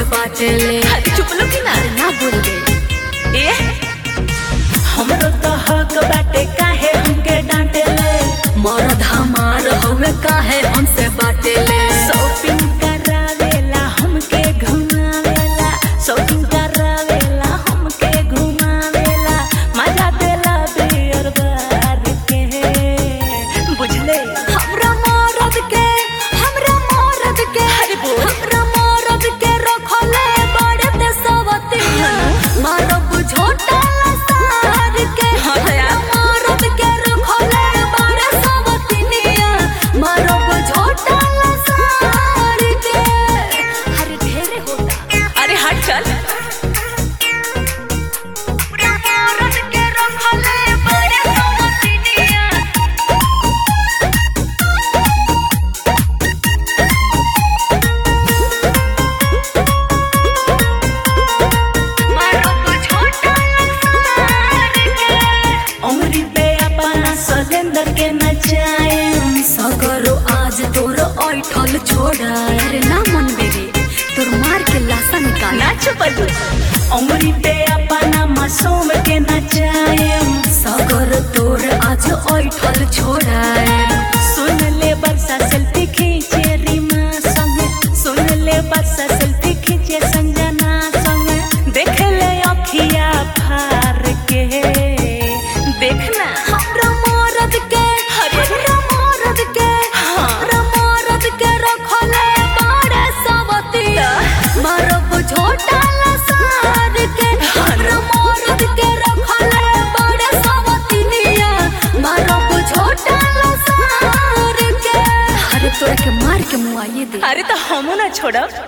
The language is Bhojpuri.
बाटेले अरे चुप लो कि ना ना बोल गई ए हमरो तो हक बाटे काहे हमके डांटेले मरद हमार हवे काहे हमसे बाटेले शॉपिंग करावेला हमके घुमावेला शॉपिंग करावेला हमके घुमावेला मजा देला बियर बार के बुझले हमरा मरद के हमरा मरद के अरे बोल। हमरा मरद के रखले बड़े ते सवती मारब झोटा सार के हाँ तो यार। हमरा मरद के रखले बड़े सवतिनिया मारब झोटा सार के अरे ढेरे होता अरे हट चल मरद के रखले बड़े सवतिनिया मारब झोटा सार के उंगली पे अपना सलेंदर के नचाए सगरो आज तोर ऐठल छोड़ा अरे ना मन बेरे तोर मार के लाशा निकाल ना चुपल उंगली पे अपना मासूम के नचाए सगर तोर आज ऐठल छोड़ा सुन ले बरसा सेल्फी खींचे रीमा संग सुन ले बरसा सेल्फी खींचे संजना संग देख ले अखिया फार के देखना हमरा मरद के हमरा मरद के हमरा मरद के रखले बड़े सवती मारब झोटा लसार के हमरा मरद के रखले बड़े सवतिनिया मारब झोटा लसार के अरे तोरा के मार के मुआइए दे अरे तो हमू ना छोड़ब